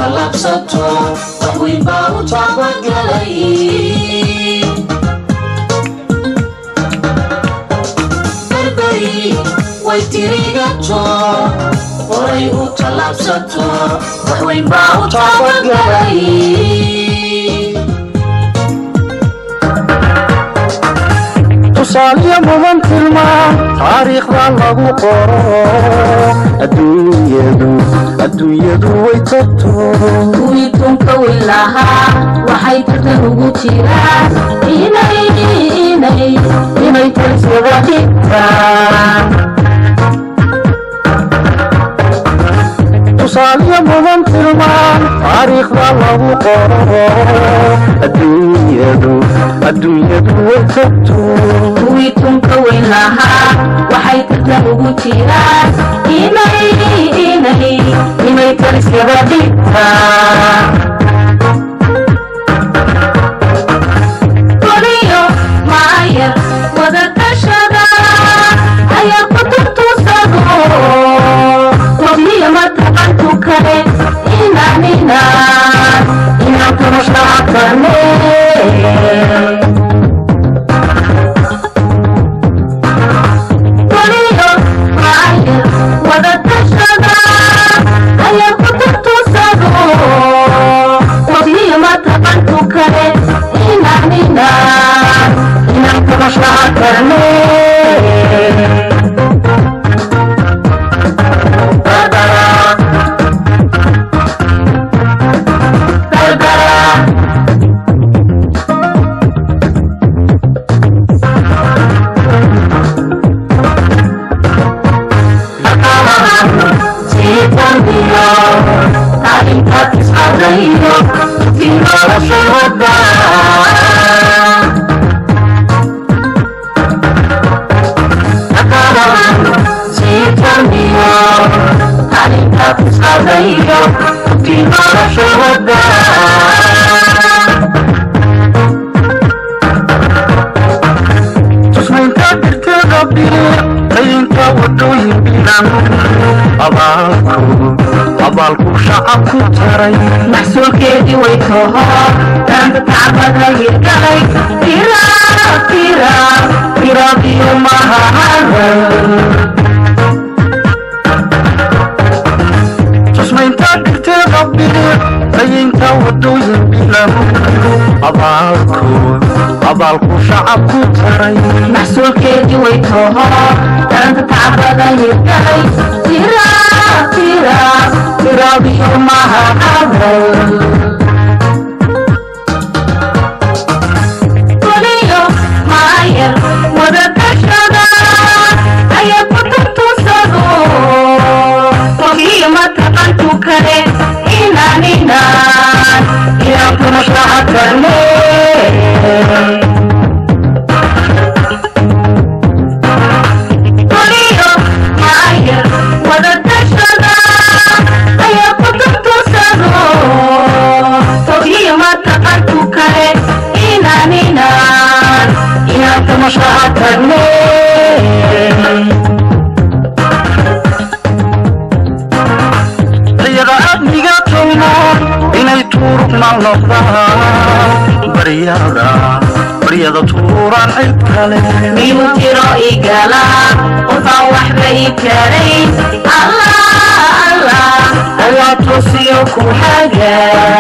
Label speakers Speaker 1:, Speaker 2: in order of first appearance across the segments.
Speaker 1: tallaabsato wax weyn baa u taabagalay barbari way tirigato horay u tallaabsato wax weyn baa u taabagalay
Speaker 2: tusaaliyo mudan tilmaan taariikhda lagu qoro adduunyadu adduunyadu way tagto
Speaker 1: kuwii dunka weyn lahaa waxay tartan ugu jiraan inay inay inay tarsada dhigtaan
Speaker 2: tusaaliyo mudan tilmaan taariikhda lagu qoro adduunyadu adduunyadu way tagto
Speaker 1: kuwii dunka weyn lahaa waxay tartan ugu jiraan inay inay inay tarsada dhigtaan Koriyo maayar wada tashada ayaa ku turtuusado koriyo mataqantu kale inaan inaan inaan kumushaacadane koriyo maayar wada tashada ayaa ku turtuusado koriyo mataqantu kale inaan inaan inaan kumushaacadane
Speaker 2: tusmaynta dhirteeda biir rayinka wadooyin bilan abaalku abaalku shacabku taray
Speaker 1: maxsuulkeedii way toho danta tacbada hirgalay tira tira tira biyo mahahada
Speaker 2: tusmaynta dhirteeda biir rayinka wadooyin bilan abaalku abaalku shacabku taray
Speaker 1: maxsuulkeedii way toho danta tacbada hirgalay tira tira tira biyo mahahada koliyo maayar wada tashada ayaa ku turtuusado kogiyo mataqantu kale inaan inaan inaan kumushaacadane koliyo maayar wada tashada ayaa ku turtuusado kogiyo mataqantu kale inaan inaan inaan kumushaacadane
Speaker 2: riyada amniga tolmoon inay tuurugmal noqdaan baryada baryada tuuraan cid kale
Speaker 1: miyuu jiro igala qofaan waxba ii karayn allah allah allah toosiyo ku haga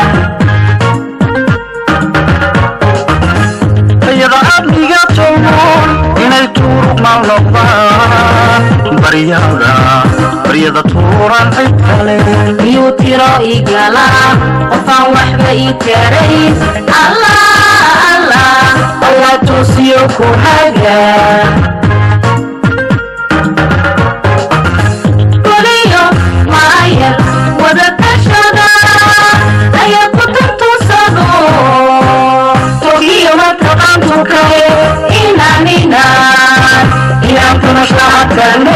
Speaker 2: riyada amniga tolmoon inay tuurugmal noqdaan baryada baryada tuuraan cid kale
Speaker 1: miyuu jiro igala qofaan waxba ii karayn allah allah allah toosiyo ku haga koliyo maayar wada tashada ayaa ku turtuusado togiyo mataqantu kale inaan inaan inaan kumushaacadane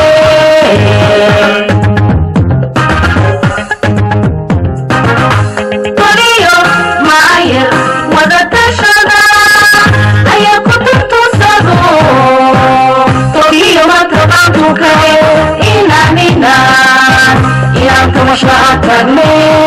Speaker 1: koliyo maayar wada tashada ayaa ku turtuusado togiyo mataqantu kale inaan inaan inaan kumushaacadane